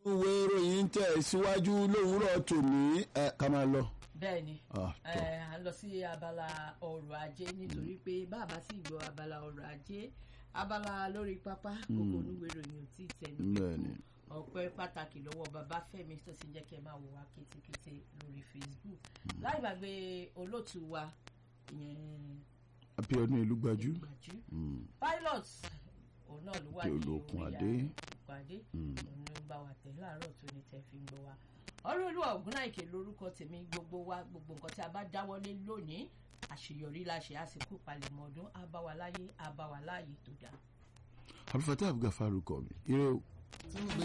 ìwé ìròyìn tẹ̀ síwájú lówùúrọ̀ tòní ẹ ká máa lọ. bẹ́ẹ̀ni Ah, tọ́. ẹ à ń lọ sí abala ọrọ̀ ajé nítorí pé bàbá sì gbọ́ abala ọrọ̀ ajé abala lórí pápá kókó onúwèé ìròyìn ò tí ì tẹnu bẹ́ẹ̀ni ọpẹ́ pàtàkì lọ́wọ́ bàbá Fẹ́mi tó sì jẹ́ kí ẹ máa wò wá kétékété lórí Facebook láì gbàgbé olóòtú wa ìyẹn Abíọ́dún Elúgbájú gbàjú Mm, pilot òun náà ló wà Tí ní Olókun orí Adé. Olókun Adé Mm. òun ló ń bá wa tẹ̀ láàárọ̀ tó ní tẹ̀ fi ń gbọ́ wa ọ̀rọ̀ olúwa ògúnnáìkè lórúkọ tèmi gbogbo wa gbogbo nǹkan tí a bá dáwọ́lé lónìí àṣeyọrí la ṣe àsìkò palẹ̀mọ́ ọdún á bá wa láyé á bá wa láàyè tó dáa. Abdulfatah Abdulgafaru kọ mi ire o. tún gbé